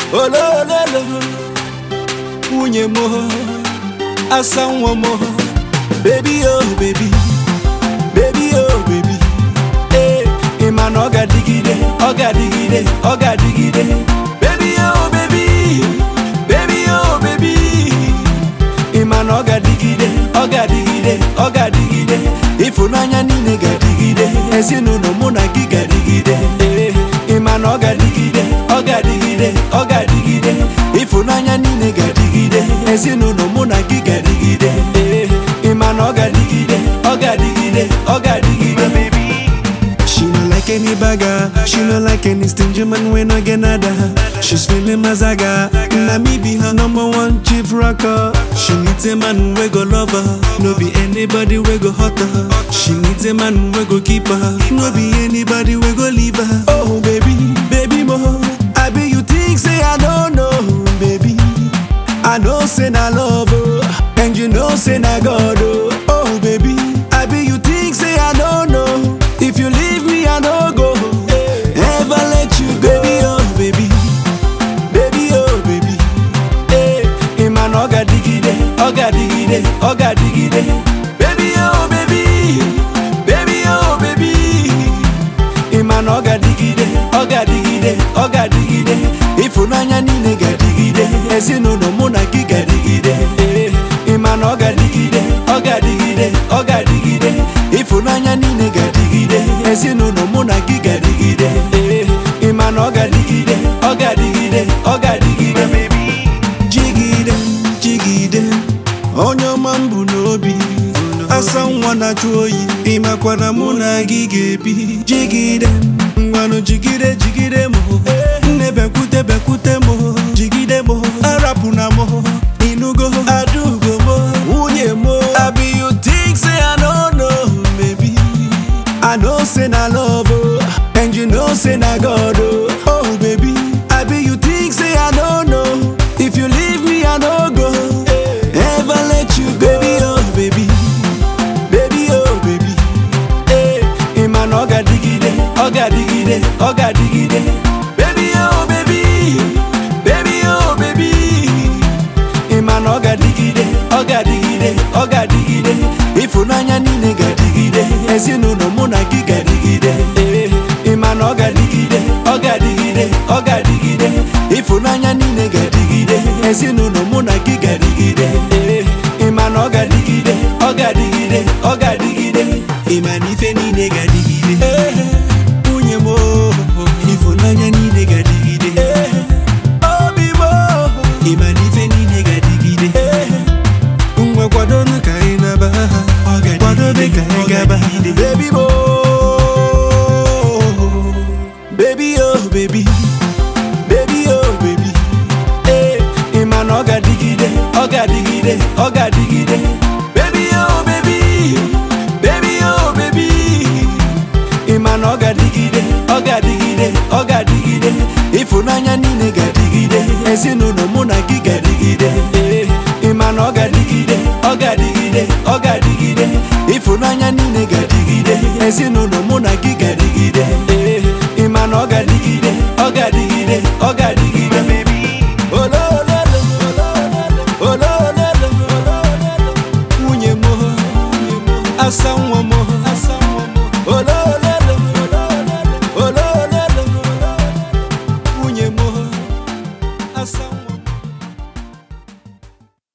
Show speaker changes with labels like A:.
A: olololo nwunye m asa nwa m bebi o bebi bebi o bebi ee ị ma na ọ ga-adịgide ọ ga-adịgide ọ ga-adịgide bebi o bebi bebi o bebi ị ma na ọ ga-adịgide ọ ga-adịgide ọ ga-adịgide ịfụnanya niile ga-adịgide ezinụlọ mụ na gị ga-adịgide ee ị ma na ọ ga-adịgide ọ ga-adịgide ọ ga-adịgide ịfụnanya niile ga-adịgide ezinụlọ mụ na gị ga-adịgide ee ị ma na ọ ga-adịgide ọ ga-adịgide ọ ga-adịgide
B: She no like any bagger, she no like any stingy man when I get nada. She's feeling mazaga, na me be her number one chief rocker. She needs a man we go love her, no be anybody we go hurt her. She needs a man we go keep her, no be anybody we go leave her.
A: Oh baby, baby mo, I be you think say I don't know, baby. I know say na love, oh, and you know say na God, oh. Oh baby, I be you think say I don't know. If you leave me, I no go, ever let you go, baby, oh baby, baby, oh baby. Hey, ịma na ọ ga-adịgide, ọ ga-adịgide, ọ ga-adịgide. Baby, oh baby, baby, oh baby. ịma na ọ ga-adịgide ọ ga-adịgide ọ ga-adịgide ịfụnanya niile ga-adịgide ezinụlọ mụ na gị ga-adịgide ee ịma na ọ ga-adịgide ọ ga-adịgide ọ ga-adịgide ịfụnanya niile ga-adịgide ezinụlọ mụ na gị ga-adịgide ee ịma na ọ ga-adịgide ọ ga-adịgide ọ ga-adịgide
B: Jigide, jigide, onye ọma m bụ n'obi. Asa nwa na-achụ oyi, ịmakwana mụ na gị ga-ebi. Jigide, ngwanụ jigide, jigide m. Nne bekwute, bekwute m. Jigide m, arapụna m. Ịnụgo, adaugo m.
A: nwunye m I be you think say I don't know baby I know say na love oh, and you know say na God oh Oh baby I be you think say I don't know If you leave me I no go Ever let you go baby oh baby Baby oh baby Eh, ịma na ọ ga-adịgide ọ ga-adịgide ọ ga-adịgide Baby oh baby Baby oh baby ịma na ọ ga-adịgide ọ ga-adịgide ọ ga-adịgide ịfụnanya niile ga-adịgide ezinụlọ mụ na gị ga-adịgide ee ịma na ọ ga-adịgide ọ ga-adịgide ọ ga-adịgide ịfụnanya niile ga-adịgide ezinụlọ mụ na gị ga-adịgide ee ịma na ọ ga-adịgide ọ ga-adịgide ọ ga-adịgide
B: Ịma na ife niile ga-adịgide.
A: ee nwunye m oo,
B: Ịfụnanya niile ga-adịgide.
A: ee obi m oo,
B: Ịma na ife niile ga-adịgide.
A: ee
B: Ngwa kwadonu ka anyị naba ha. Kwadobe ka anyị gaba ha.
A: Baby mo, baby oh baby, baby oh baby. Hey, ịma na ọ ga-adịgide, ọ ga-adịgide, ọ ga-adịgide. Baby oh baby, baby oh baby. Ịma na ọ ga-adịgide, ọ ga-adịgide, ọ ga-adịgide. Ịfụnanya niile ga-adịgide, ezinụlọ mụ na gị ga-adịgide. Ee, ịma na ọ ga-adịgide, ọ ga-adịgide, ọ ga-adịgide. Ịfụnanya niile ga-adịgide, ezinụlọ mụ na gị ga-adịgide. Ee, ịma na ọ ga-adịgide, ọ ga-adịgide, ọ ga-adịgide. Olololo, olololo, olololo, nwunye m, asa nwa